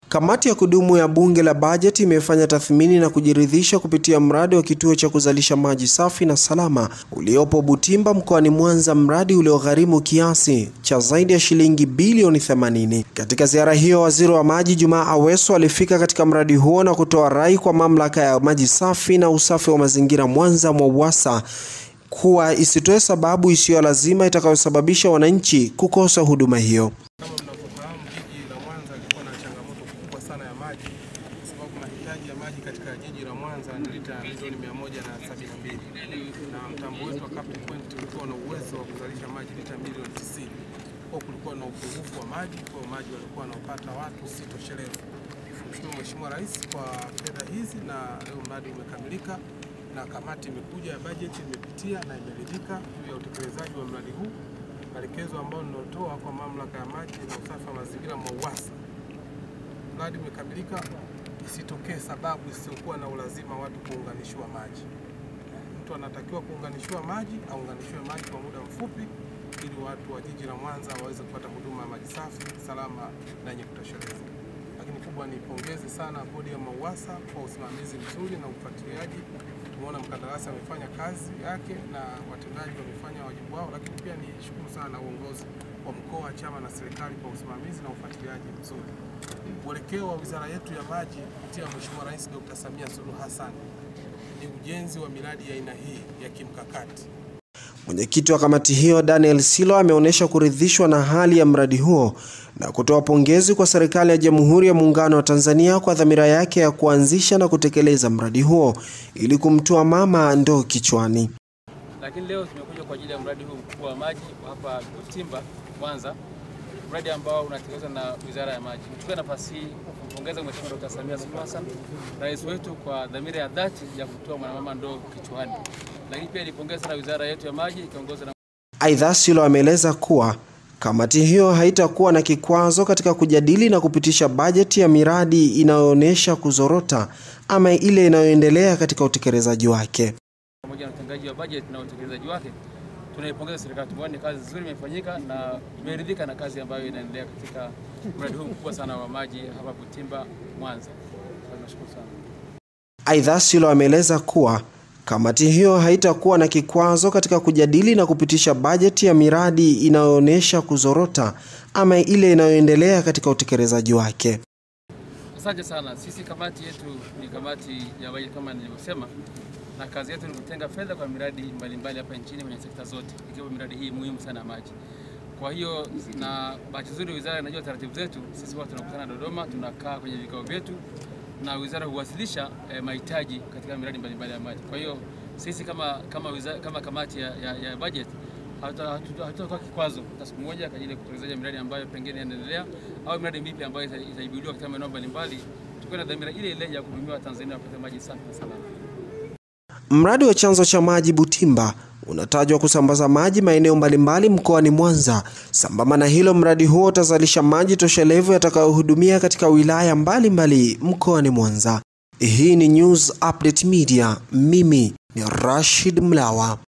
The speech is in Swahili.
Kamati ya kudumu ya bunge la bajeti imefanya tathmini na kujiridhisha kupitia mradi wa kituo cha kuzalisha maji safi na salama uliopo Butimba mkoani Mwanza, mradi uliogharimu kiasi cha zaidi ya shilingi bilioni 80. Katika ziara hiyo, waziri wa maji Jumaa Aweso alifika katika mradi huo na kutoa rai kwa mamlaka ya maji safi na usafi wa mazingira Mwanza MWAUWASA kuwa isitoe sababu isiyo lazima itakayosababisha wananchi kukosa huduma hiyo. Kama mnavyofahamu jiji la Mwanza lilikuwa na changamoto kubwa sana ya maji, kwa sababu mahitaji ya maji katika jiji la Mwanza ni lita milioni 172 na mtambo wetu wa Cape Point ulikuwa na uwezo wa kuzalisha maji lita milioni 90. Kwa kulikuwa na upungufu wa maji, kwa maji walikuwa wanaopata watu si toshelevu. Mshukuru Mheshimiwa Rais kwa fedha hizi na leo mradi umekamilika na kamati imekuja ya bajeti imepitia na imeridhika juu ya utekelezaji wa mradi huu. Maelekezo ambayo ninatoa kwa mamlaka ya maji na usafi wa mazingira MWAUWASA, mradi umekamilika, isitokee sababu isiyokuwa na ulazima watu kuunganishiwa maji. Mtu anatakiwa kuunganishiwa maji, aunganishiwe maji kwa muda mfupi, ili watu wa jiji la Mwanza waweze kupata huduma ya maji safi, salama na yenye kutosheleza. Lakini kubwa nipongeze sana bodi ya MWAUWASA kwa usimamizi mzuri na ufuatiliaji. Tumeona mkandarasi amefanya kazi yake na watendaji wamefanya wajibu wao, lakini pia nishukuru sana uongozi wa mkoa, chama na serikali kwa usimamizi na ufuatiliaji mzuri. Mwelekeo wa wizara yetu ya maji kupitia Mheshimiwa Rais Dr. Samia Suluhu Hassan ni ujenzi wa miradi ya aina hii ya kimkakati. Mwenyekiti wa kamati hiyo Daniel Silo ameonyesha kuridhishwa na hali ya mradi huo na kutoa pongezi kwa serikali ya Jamhuri ya Muungano wa Tanzania kwa dhamira yake ya kuanzisha na kutekeleza mradi huo ili kumtoa mama ndoo kichwani. Lakini leo tumekuja kwa ajili ya mradi huu mkubwa wa maji hapa Butimba, Mwanza, mradi ambao unatekelezwa na Wizara ya Maji. Nichukue nafasi hii kumpongeza Mheshimiwa Dkt. Samia Suluhu Hassan, rais wetu, kwa dhamira ya dhati ya kutoa mwanamama ndoo kichwani. Lakini pia nipongeze sana wizara yetu ya maji ikiongozwa na Aidha, Silo ameeleza kuwa kamati hiyo haitakuwa na kikwazo katika kujadili na kupitisha bajeti ya miradi inayoonyesha kuzorota ama ile inayoendelea katika utekelezaji wake. pamoja na utengaji wa bajeti na utekelezaji wake. Tunaipongeza serikali, tumeona ni kazi nzuri imefanyika na tumeridhika na kazi ambayo inaendelea katika mradi huu mkubwa sana wa maji hapa Butimba, Mwanza. Tunashukuru sana. Aidha, Silo ameeleza kuwa kamati hiyo haitakuwa na kikwazo katika kujadili na kupitisha bajeti ya miradi inayoonyesha kuzorota ama ile inayoendelea katika utekelezaji wake. Asante sana. Sisi kamati yetu ni kamati ya bajeti kama nilivyosema, na kazi yetu ni kutenga fedha kwa miradi mbalimbali hapa nchini kwenye sekta zote, ikiwa miradi hii muhimu sana ya maji. Kwa hiyo na bahati nzuri wizara inajua taratibu zetu. Sisi huwa tunakutana Dodoma, tunakaa kwenye vikao vyetu na wizara huwasilisha eh, mahitaji katika miradi mbalimbali ya maji. Kwa hiyo sisi kama kama wizara, kama kamati ya, ya, ya budget hatutatoa kikwazo hata siku moja kwa ajili ya kutekeleza miradi ambayo pengine inaendelea au miradi mipya ambayo ita- itaibuliwa katika maeneo mbalimbali, tukiwa na dhamira ile ile ya kuhudumia Watanzania wapate maji safi na salama. Mradi wa chanzo cha maji Butimba unatajwa kusambaza maji maeneo mbalimbali mkoani Mwanza. Sambamba na hilo, mradi huo utazalisha maji toshelevu yatakayohudumia katika wilaya mbalimbali mkoani Mwanza. Hii ni News Update Media. Mimi ni Rashid Mlawa.